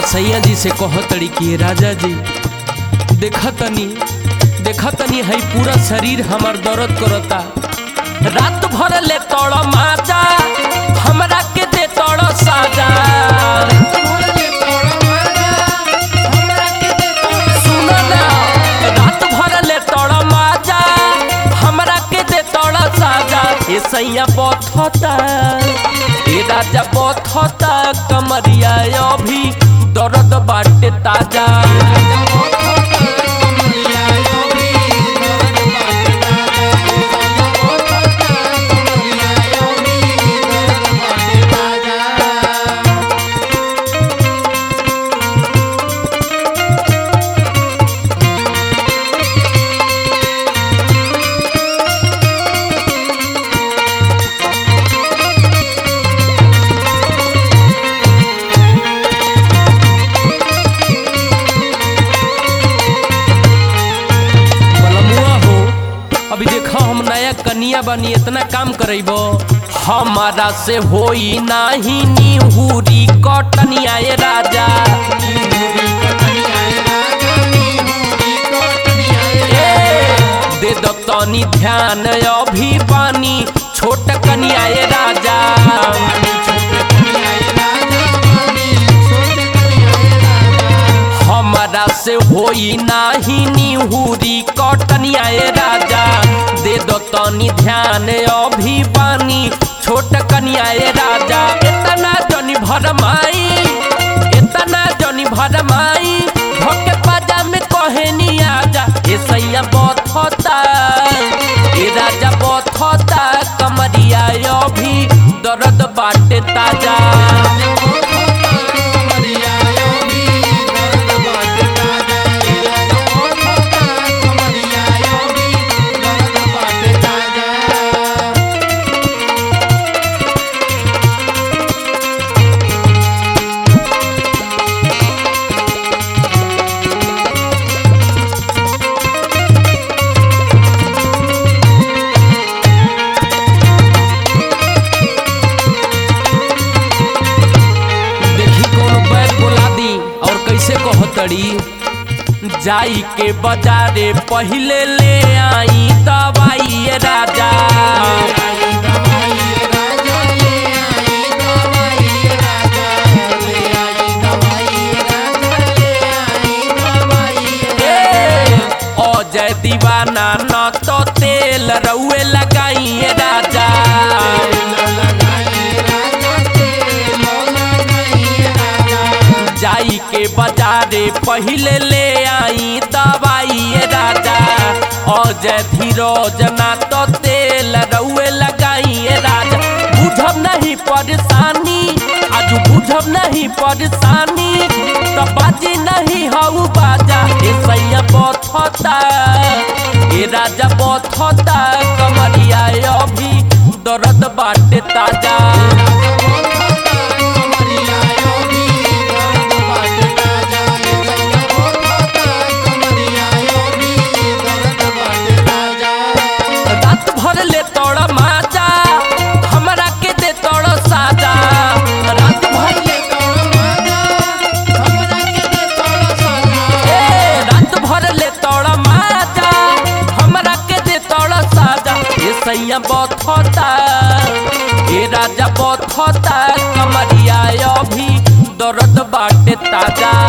सैया जी से कहतड़ी कि राजा जी देखा तनी देखा तनी है पूरा शरीर हमार दर्द करता रात भर ले तोड़ माजा हमरा के दे तोड़ साजा सुनो ना रात भर ले तोड़ माजा हमरा के दे तोड़ साजा ए सैया बथता ए राजा बथता कमरिया अभी दर्द बाटे ताजा बलमुआ हो अभी देखो हम नया कनिया बनी इतना काम करेबो हमारा से होई नाही निहुरी कटनिया ए राजा ए, दे दो तनी ध्यान अभी बानी छोट कनिया ए राजा हमारा से होई नाही निहुरी कटनिया ए राजा दे दो तनी ध्यान अभी बानी छोट कनिया ए राजा इतना जनी भरमाई इतना जनी भरमाई भोके पाजा में कहनी आजा ए सैया बथता ए राजा बथता कमरिया अभी दर्द बाटे ताजा देखी कोनो बैग बोला दी और कैसे कहतड़ी जाई के बाजारे पहिले ले आई दवाई ये राजा ए, अजय दीवाना न तो तेल रउए लगाई ये राजा जाई के बाजारे पहिले ले आई दवाई ये राजा अजय धीरज ना तो तेल रउए लगाई ये राजा बुझब नहीं परेशानी आज बुझब नहीं परेशानी तो बाजी नहीं हऊ बाजा ए सैया बथता ए राजा बथता कमरिया अभी दर्द बाटे ताजा रात भर ले तोड़ माजा हमरा के दे तोड़ साजा रात भर ए रात भर ले तोड़ माजा हमरा के दे तोड़ साजा ए सैया बथता ए राजा बथता कमरिया अभी दर्द बाटे ताजा